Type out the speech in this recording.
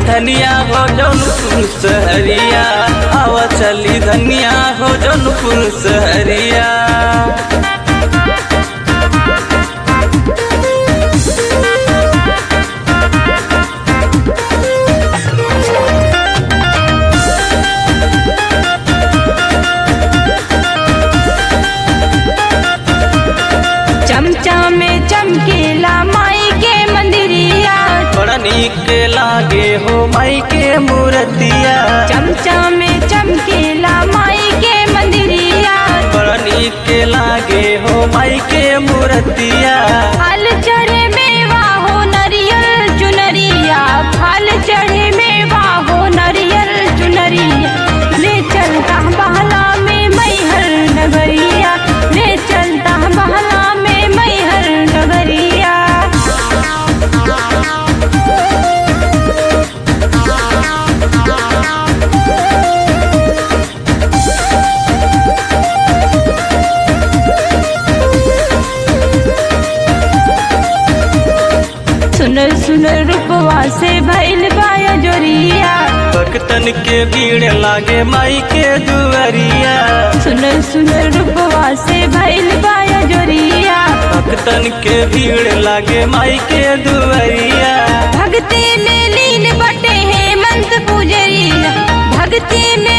धनिया हो जौनपुर सहरिया आवा चली धनिया हो जौनपुर सहरिया चमचा में चमकेला माई के मंदिरिया बड़ा नीक लागे हो माई के मूर्तिया चमचा में चमकेला माई के मंदिरिया बड़ा नीक लागे हो माई के मूर्तिया फल चढ़े मेवा हो नरियल चुनरिया फल चढ़े मेवा हो नरियल चुनरिया ले चलता बहला में मैहर नगरिया ले चलता बहला में मैहर नगरिया सुनल सुनल रूपवा से भैल बाया जोरिया भक्तन के भीड़ लागे माई के दुआरिया सुनल सुनल रूपवा से भैल बाया जोरिया भक्तन के भीड़ लागे माई के दुआरिया भक्ति में लीन बटे हेमंत पुजरिया भक्ति में